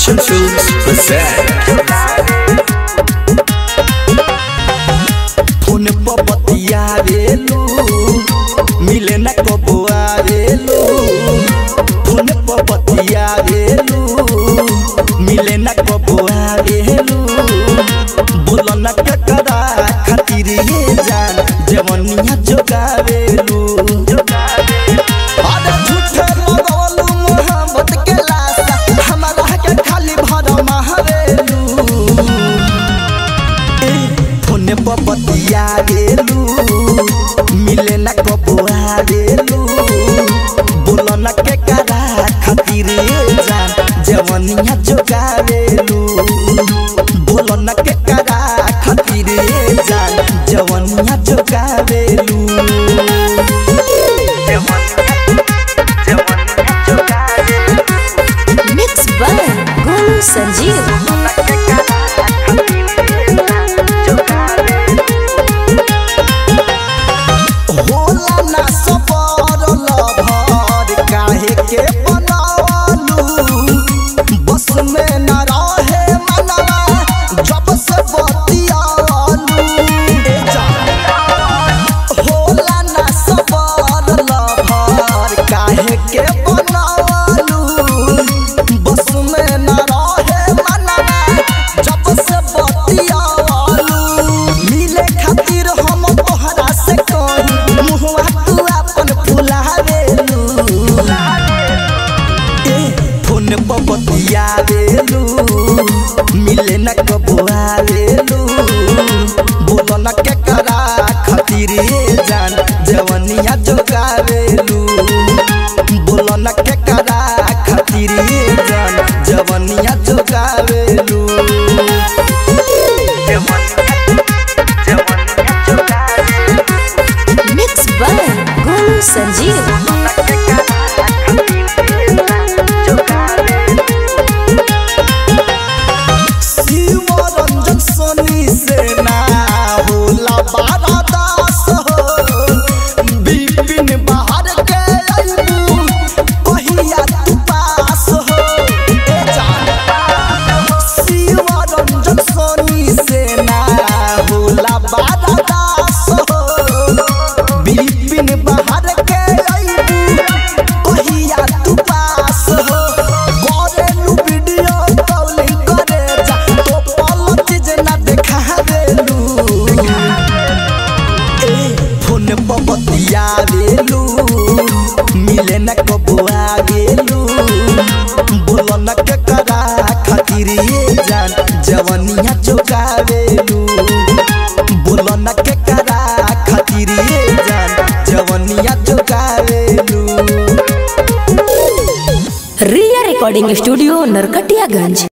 Action Films present. Phone पर बतियावेलू मिले न कबो आवेलू फोन पर बतियावेलू मिले न कबो आवेलू बोलो न ककरा खातिर ये जान जवनिया जोगावेलू अरे झूठे लगवलू मोहब्बत के लाशा हमरा के खाली भर मारेलू फोने पर बतिया गेलू मिले न कबो आवेलू बोलो न के करा खातिर जान जवनिया जोगावेलू बोलो न के करा खातिर जान जवनिया जोगावेलू मिक्स बाय गोलू संजीव होला ना सबर लभर काहे के बनावलू बस में न रहे मनवा जब से बतियालू ए जान होला ना सबर लभर काहे के बनावलू बस में न रहे मनवा जब से बतियालू मिले खातिर हम तोहरा से कही मुहवा तू अपन फुलावेलू ए फोन पर बतियावेलू मिले न कबो आवेलू बोलो न के करा खातिर ये जान जवनिया जोगावेलू बोलो न के करा खातिर ये जान जवनिया जोगावेलू मिक्स बाय गोलू संजीव शिव रंजन सोनी से ना होला बारा दास हो बिपिन बाहर के अइबू कहिया तू पास हो ए जान शिव रंजन सोनी से ना होला बारा दास हो बिपिन बाहर के अइबू कहिया तू पास हो करेलू वीडियो कॉलिंग करे जा तो पल चीज ना देखा देलू ए फोन पर बतियावेलू मिले न कबो आवेलू बोलो न के करा खातिर ये जान जवनिया चुकावेलू बोलो न के करा खातिर ये जान जवनिया चुकावेलू रिया रिकॉर्डिंग स्टूडियो नरकटियागंज